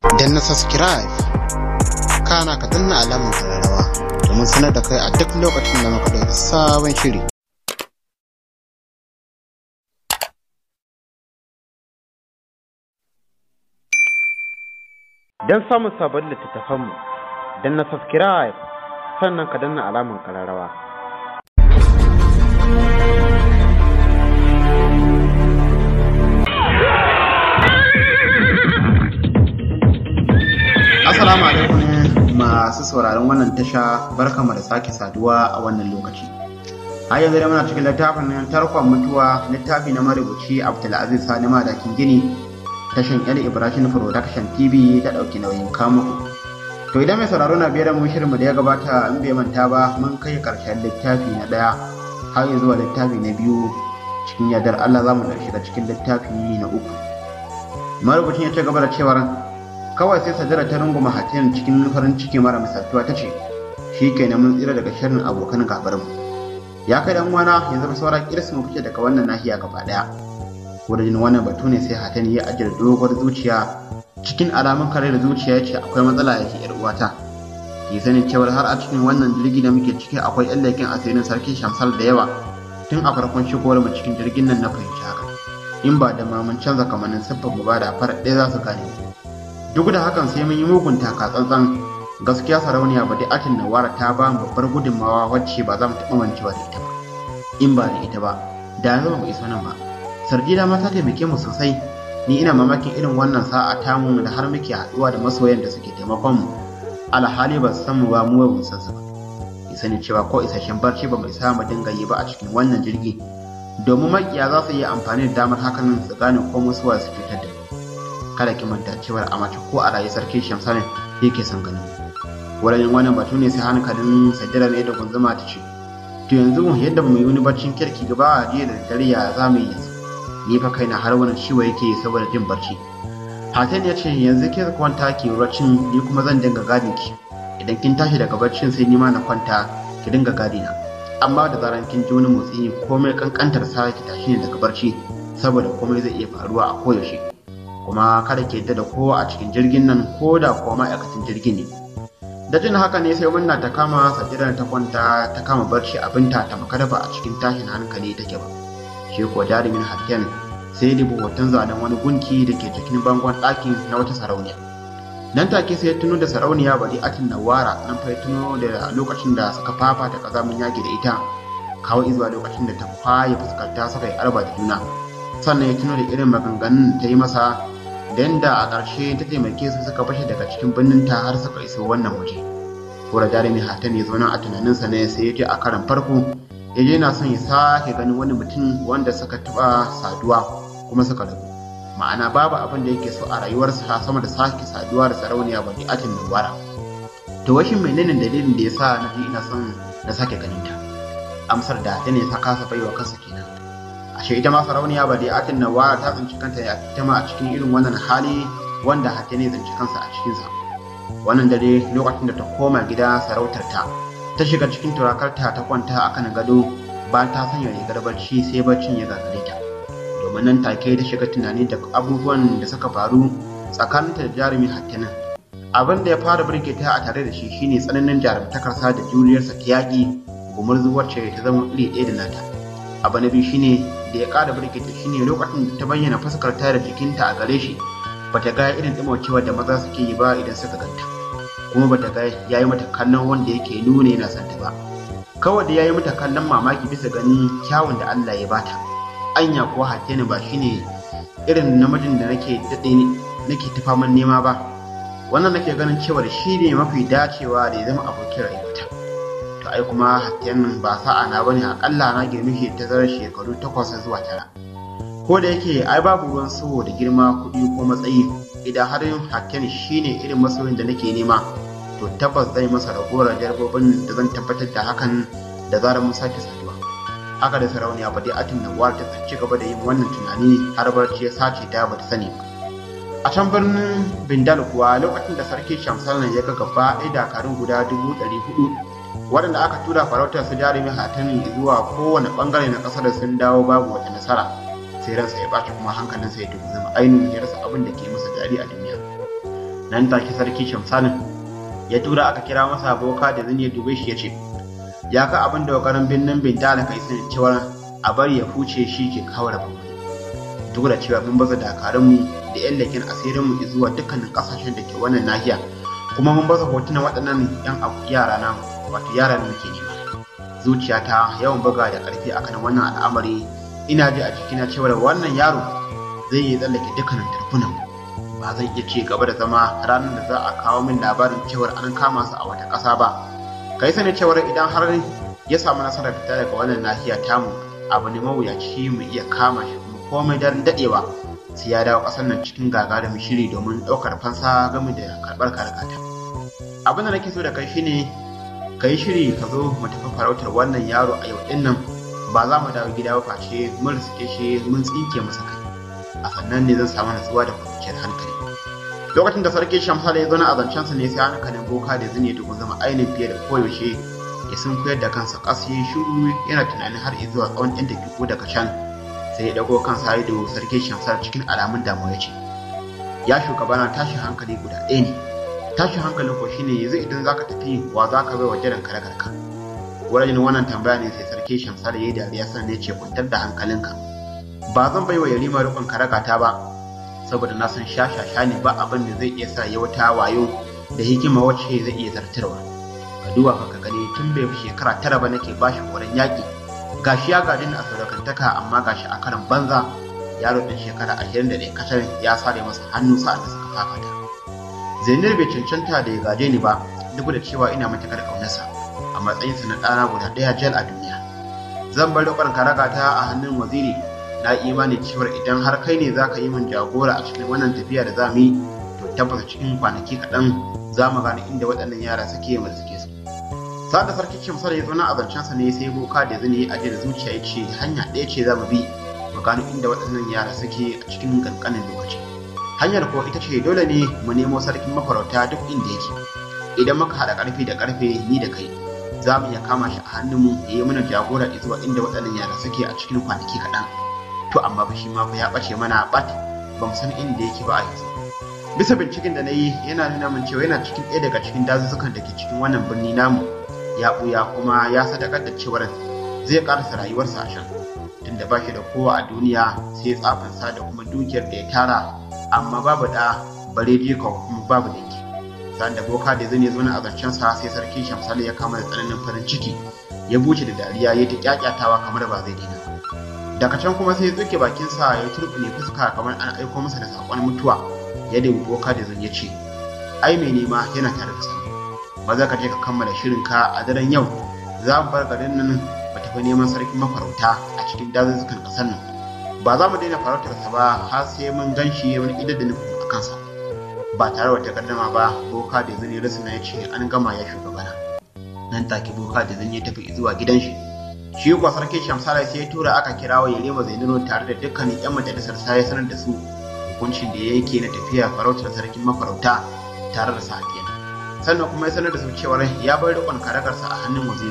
Dan na subscribe kana ka danna alamar kararrawa domin sanar da kai a duk lokacin da muka ɗauki sabon shiri Don samun sabon littattafanmu, don na subscribe sannan ka danna alamar kararrawa. Assalamu alaikum masu sauraron wannan tasha barkamu da sake saduwa a wannan lokaci. Har yanzu da muna cikin littafin nan tarkon mutuwa littafi na marubuci Abdulaziz Sani Madakin Gini tashan El Ibrahim Production TV ta ɗauki nauyin kamuku. To idan mai sauraro na biyar mu shirinmu da ya gabata in bai manta ba mun kai ƙarshen littafi na ɗaya har zuwa littafi na biyu cikin yardar Allah za mu shiga cikin littafi na uku. Marubucin ya ci gaba da cewar kawai sai sajara ta runguma hatin cikin farin ciki mara misaltuwa ta ce shi ke mun tsira daga shirin abokan gabarmu ya kai dan wana yanzu ba saura kiris mu fice daga wannan nahiya gaba daya wurin wannan batu ne sai hatin ya ajiyar doguwar zuciya cikin alamun kare da zuciya ya ce akwai matsala ya ke yar uwata ki sanin cewar har a cikin wannan jirgi da muke ciki akwai yan leƙen asirin sarki shamsal da yawa tun a farkon shigowar mu cikin jirgin nan na fahimci haka in ba da ma mun canza kamannin siffar mu ba da farar ɗaya za su gane mu duk da hakan sai mun yi mugun taka tsantsan gaskiya sarauniya ba dai atin nawara ta ba mu babbar gudunmawa wacce ba za mu taɓa mancewa da ita ba in ba da ita ba da yanzu ba mu iso nan ba sardina ma ta taimake mu sosai ni ina mamakin irin wannan sa'a tamu da har muke haɗuwa da masoyan da suke taimakon mu alhali ba su san mu ba mu ba mu san su ba ki sani cewa ko isasshen barci ba mu isa mu dinga yi ba a cikin wannan jirgi domin makiya za su yi amfani da damar hakan su gane ko musuwa su cutar da mu kada ki manta cewar a mace ko a rayu sarki shamsanin yake son ganin wurin wannan batu ne sai hankalin sajjada ne da gunzuma ta ce to yanzu yadda mu yi wani baccin kirki gaba a jiya da dare ya za mu yi yanzu ni fa kaina har wani ciwo yake saboda jin barci hatan ya ce yanzu ki kwanta ki baccin ni kuma zan dinga gadin ki idan kin tashi daga baccin sai ni ma na kwanta ki dinga gadi na amma da zaran kin ji wani motsi komai kankantar sa ki tashi ne daga barci saboda komai zai iya faruwa a koyaushe kuma kada ke yadda da kowa a cikin jirgin nan ko da kuwa ma'aikacin jirgin ne da jin haka ne sai munna ta kama sajidar ta kwanta ta kama barci abinta ta makara ba a cikin tashin hankali take ba shi kuwa jarumin hakken sai dubu hoton zanen wani gunki da ke jikin bangon ɗakin na wata sarauniya nan take sai ya tuno da sarauniya bari atin nawara nan fa ya tuno da lokacin da suka fafata kazamin yaki da ita kawo izuwa lokacin da ta kwaye fuskarta suka yi arba da juna sannan ya tuno da irin maganganun ta yi masa da yadda a ƙarshe ta taimake su suka fashe daga cikin birnin ta har suka iso wannan waje kura jarumi hatan ya zauna a tunaninsa ne sai ya je a karan farko ya je na son ya sake ganin wani mutum wanda suka taɓa saduwa kuma suka rabu ma'ana babu abin da yake so a rayuwarsa sama da sake saduwa da sarauniya bari atin nawara to washin menene dalilin da ya sa na ji ina son na sake ganin ta amsar da ta ne ta kasa baiwa kansa kenan ashe ita ma sarauniya ba dai atin nawara ta tsinci kanta ya ita ma a cikin irin wannan hali wanda hatta ne tsinci kansa a cikinsa wannan dare lokacin da ta koma gida sarautar ta ta shiga cikin turakarta ta kwanta a kan gado ba ta sanya rigar barci sai barcin ya gagare ta domin nan take ta shiga tunani da abubuwan da suka faru tsakaninta da jarumi hattanin abin da ya fara burge ta a tare da shi shine tsananin jarumtakarsa da juriyarsa ta yaƙi gumurzu wacce ta zama iri ɗaya da nata abu na biyu shine da ya ƙara birkita shine lokacin da ta bayyana fuskar ta da jikinta a gare shi bata ga irin ɗimaucewar da maza suke yi ba idan suka ganta kuma bata ga yayi mata kallon wanda yake nuna yana santa ba kawai da yayi mata kallon mamaki bisa ganin kyawun da Allah ya bata anya ko hattene ba shine irin namijin da nake daɗe nake ta faman nema ba wannan nake ganin cewa shi ne mafi dacewa da ya zama abokin rayuwata to ai kuma hatten ba sa'a na bane akalla na girme shi ta zarar shekaru takwas zuwa tara ko da yake ai babu ruwan so da girma kuɗi ko matsayi idan har yin hatten shine irin masoyin da nake nema to tabbas zai masa ragowar jarbobin da zan tabbatar da hakan da zarar mun sake saduwa haka da sarauniya ba dai atin nawar ta ci gaba da yin wannan tunani har barci ya sace ta bata sani ba a can birnin bindal kuwa lokacin da sarki shamsalan ya ga gaba ɗaya dakarun guda dubu ɗari hudu waɗanda aka tura farautar su jarumi hatani zuwa kowane ɓangare na ƙasar sun dawo babu wata nasara sai ransa ya ɓaci kuma hankalinsa ya dubu zama ainihin ya rasa abin da ke masa daɗi a duniya nan take sarki shamsanin ya tura aka kira masa boka da zan ya dube shi ya ce ya ka abin da wakarin birnin bintala kai sun cewar a bari ya huce shi ke kawo rabon duk da cewa mun baza dakarunmu da yan leƙen asirinmu zuwa dukkanin ƙasashen da ke wannan nahiya kuma mun baza hotunan waɗannan yan yara na wato yara da muke nema zuciyata yawan buga da ƙarfi akan wannan al'amari ina ji a cikina cewar wannan yaro zai yi tsallake dukkanin tarfunan ba zan iya ci gaba da zama ranar da za a kawo min labarin cewar an kama su a wata ƙasa ba kai sani cewar idan har ya samu nasarar fita daga wannan nahiya tamu abu ne mawuyaci mu iya kama shi kuma komai daren daɗewa sai ya dawo ƙasar nan cikin gagarumin shiri domin ɗaukar fansa game da karɓar karkata abin da nake so da kai shine ka yi shiri ka zo mu tafi farautar wannan yaro a yau ɗin nan ba za mu dawo gida ba face mun riske shi mun tsinke masa kai a sannan ne zan samu natsuwa da kwanciyar hankali lokacin da sarki shamsala ya zo na azancensa ne sai hankalin boka da zine da zama ainihin fiye da koyaushe ya sun koyar da kansa ƙasa ya shiru yana tunanin har zuwa tsawon yan dakiku daga can sai ya dago kansa ya da sarki shamsala cikin alamun damuwa ya ce ya shugabana tashin hankali guda ɗaya ne tashin hankalin ko shine yanzu idan zaka tafi wa zaka bai wa jiran kare karka wurin wannan tambaya ne sai sarki shamsala ya yi dariya sannan ya ce kwantar da hankalinka ba zan bai wa yarima rikon karakata ba saboda na san shashasha ne ba abin da zai iya sa ya wata wayo da hikima wacce zai iya zartarwa ka duba ka ka gani tun bai fi shekara tara ba nake bashi horon yaƙi gashi ya gaji ni a sadaukantaka amma gashi a karan banza yaro ɗin shekara ashirin da ɗaya kacal ya sare masa hannu sa'an da suka fafata zainir bai cancanta da ya gaje ni ba duk da cewa ina matuƙar ƙaunarsa a matsayinsa na ɗana guda ɗaya jal a duniya zan bar riƙon karagata a hannun waziri na imani cewar idan har kai ne zaka yi min jagora a cikin wannan tafiya da za mu yi to tabbata cikin kwanaki kaɗan za mu gane inda waɗannan yara suke mu suke su sa da sarki kimsar ya zauna a zancensa ne sai boka da zini a da zuciya ya ce hanya ɗaya ce za mu bi mu gano inda waɗannan yara suke a cikin ƙanƙanin lokaci hanyar ko ita ce dole ne mu nemo sarkin mafarauta duk inda yake idan muka haɗa ƙarfi da ƙarfe ni da kai za mu iya kama shi a hannunmu ya yi mana jagora zuwa inda waɗannan yara suke a cikin kwanaki kaɗan to amma ba shi ma fa ya ɓace mana bat ba mu san inda yake ba a yanzu bisa binciken da na yi yana nuna min cewa yana cikin ɗaya daga cikin dazuzzukan da ke cikin wannan birni namu ya ɓuya kuma ya sadakar da cewar zai ƙarasa rayuwarsa a can tunda ba shi da kowa a duniya sai tsafinsa da kuma dukiyar da ya tara amma babu ɗa bare jika kuma babu dangi sa'an da boka da zai zo na azancensa sai sarki shamsali ya kama da tsananin farin ciki ya buce da dariya ya ta kyakyatawa kamar ba zai daina ba daga can kuma sai ya tsuke bakinsa ya turɓune fuska kamar an aiko masa da saƙon mutuwa ya dubi boka da zan ya ce ai mai nema yana tare da sani maza ka je ka kammala shirinka a daren yau za mu bar garin nan ba tafi neman sarkin mafarauta a cikin dazuzzukan ƙasar nan ba za mu daina farautarsa ba har sai mun gan shi wani idar da nufin a kansa ba tare da takardama ba boka da zan ya rasuna ya ce an gama ya shugabana nan take boka da zan ya tafi zuwa gidan shi shi kuwa sarki shamsala sai ya tura aka kira wa yarima zainuro tare da dukkanin yan majalisar sa ya sanar da su hukuncin da ya yake na tafiya farautar sarkin mafarauta tare da safiya sannan kuma ya sanar da su cewa ya bar rikon karagarsa a hannun waziri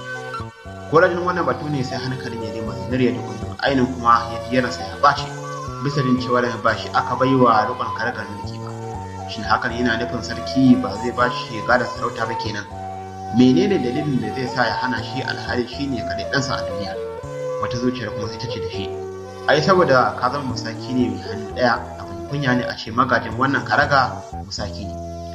ko rajin wannan batu ne sai hankalin yarima zainuro ya dukkan ainihin kuma ya ji yaransa ya bace bisa jin cewa ba shi aka bai wa rikon karagar mulki ba shin hakan yana nufin sarki ba zai ba shi shiga da sarauta ba kenan menene dalilin da zai sa ya hana shi alhali shi ne kaɗai ɗansa a duniya wata zuciyar kuma sai ta ce da shi ai saboda ka zama musaki ne mai hannu ɗaya abin kunya ne a ce magajin wannan karaga musaki ne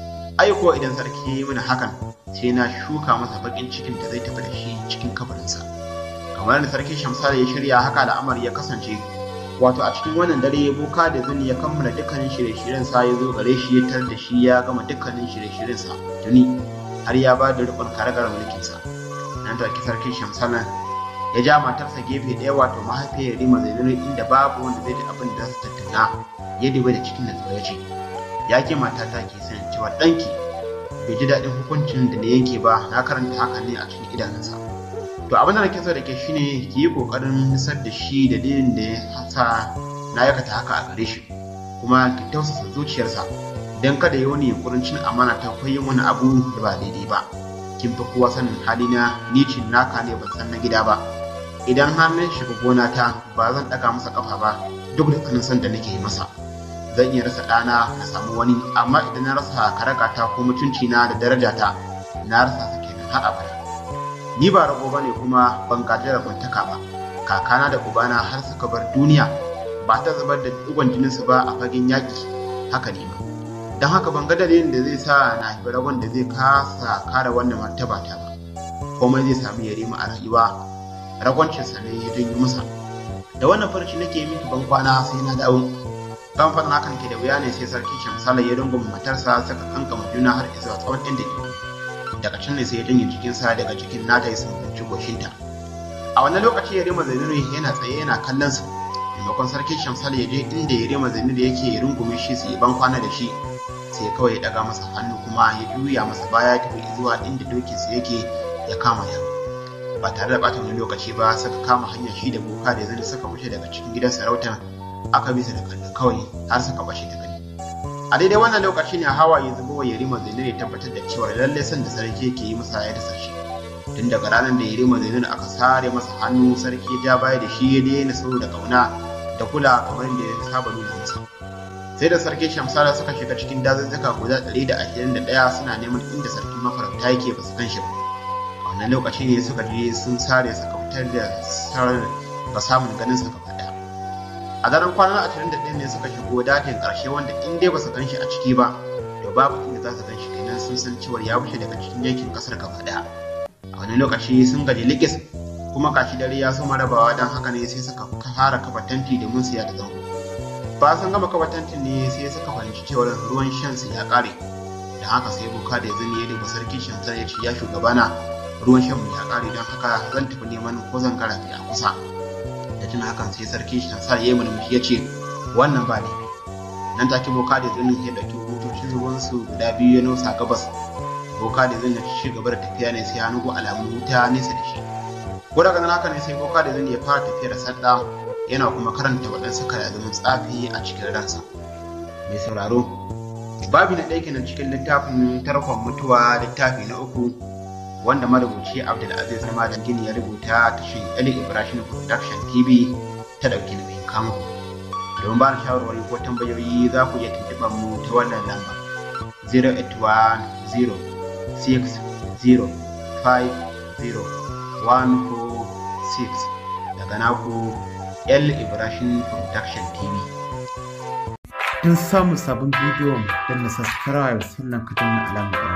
ai ko idan sarki ya yi mana hakan sai na shuka masa baƙin cikin da zai tafi da shi cikin kabarinsa kamar da sarki shamsala ya shirya haka al'amari ya kasance wato a cikin wannan dare boka da zuni ya kammala dukkanin shirye-shiryen sa ya zo gare shi ya tar da shi ya gama dukkanin shirye-shiryen sa tuni har ya ba da rikon karagar mulkinsa nan take sarki shamsana ya ja matarsa gefe ɗaya wato mahaifiyar rima zainuri inda babu wanda zai ji abin da su tattauna ya dubi da cikin natsuwa ya ce ya ke matata ke sanin cewa ɗanki bai ji daɗin hukuncin da na yanke ba na karanta haka ne a cikin idanunsa to abin da nake so da ke shine ki yi ƙoƙarin nisar da shi da dalilin da ya sa na yakata haka a gare shi kuma ki tausasa zuciyarsa don kada ya wani yunkurin cin amana ta ko yin wani abu da ba daidai ba kin fi kowa sanin halina ni cin naka ne ban san na gida ba idan har na shiga gona ta ba zan ɗaga masa kafa ba duk da tsanin san da nake yi masa zan iya rasa ɗana na samu wani amma idan na rasa karagata ko mutunci na da darajata na rasa su kenan har abada ni ba rago ba ne kuma ban gaji rabuntaka ba kakana da ubana har suka bar duniya ba ta zubar da digon jininsu ba a fagen yaƙi haka ne ba don haka ban ga dalilin da zai sa na haifi ragon da zai kasa kare wannan martaba ta ba komai zai samu ya rima a rayuwa ragwancinsa ne ya janyo masa da wannan farci nake miki ban kwana sai na dawo kan faɗin hakan ke da wuya ne sai sarki shamsala ya rungume matarsa suka kankama juna har zuwa tsawon ɗan da daga can ne sai ya janye jikinsa daga jikin nata ya sumbanci goshinta a wannan lokaci ya rima zainuru yana tsaye yana kallon su maimakon sarki shamsala ya je inda ya rima zainuru yake ya rungume shi su yi ban kwana da shi sai kawai ya daga masa hannu kuma ya juya masa baya tafi zuwa inda dokinsa yake ya kama ya ba tare da bata wani lokaci ba suka kama hanyar shi da boka da zai suka wuce daga cikin gidan sarautar aka bisa da kallo kawai har suka bashe ta gani a daidai wannan lokaci ne hawaye zubo wa yarima zainur ya tabbatar da cewa lallai san da sarki yake yi masa ya dasa shi tun daga ranar da yarima zainur aka sare masa hannu sarki ya ja baya da shi ya daina so da kauna da kula kamar da ya saba nuna masa sai da sarki shamsara suka shiga cikin dazuzzuka guda ɗari da ashirin da ɗaya suna neman inda sarkin mafarauta yake ba su kan shi ba a wannan lokaci ne suka je sun sare suka fitar da sarar ga samun ganin sa gaba ɗaya a daren kwanan ashirin da ɗaya ne suka shigo dajin ƙarshe wanda in dai ba su gan shi a ciki ba to babu inda za su gan shi kenan sun san cewa ya wuce daga cikin yankin ƙasar gaba ɗaya a wani lokaci sun gaji likis kuma kashi dare ya soma rabawa don haka ne sai suka fara kafa tanti domin siya da zango ba sun gama kafa tantin ne sai suka fahimci cewa ruwan shan su ya kare da haka sai boka da zani ya duba sarki shamsar ya ce ya shugabana ruwan shan mu ya kare don haka zan tafi neman ko zan karafi a kusa da tuna hakan sai sarki shamsar ya yi murmushi ya ce wannan ba laifi nan take boka da zani ya ɗauki butocin ruwan su guda biyu ya nausa gabas boka da zani ya ci gaba da tafiya ne sai ya nugu alamun wuta nesa da shi ko daga nan haka ne sai boka da zani ya fara tafiyar sadda yana kuma karanta waɗansu kalazumin tsafi a cikin ransa mai sauraro babi na ɗaya kenan cikin littafin tarkon mutuwa littafi na uku wanda marubuci abdulaziz na madan gini ya rubuta tashin ali ibrahim production tv ta ɗauki na mai kamo don ba na shawarwari ko tambayoyi za ku iya tuntuɓar mu ta wannan lamba 08106050146 daga naku L Ibrahim Production TV. Don samun sabon bidiyon don na subscribe sannan ka danna alamar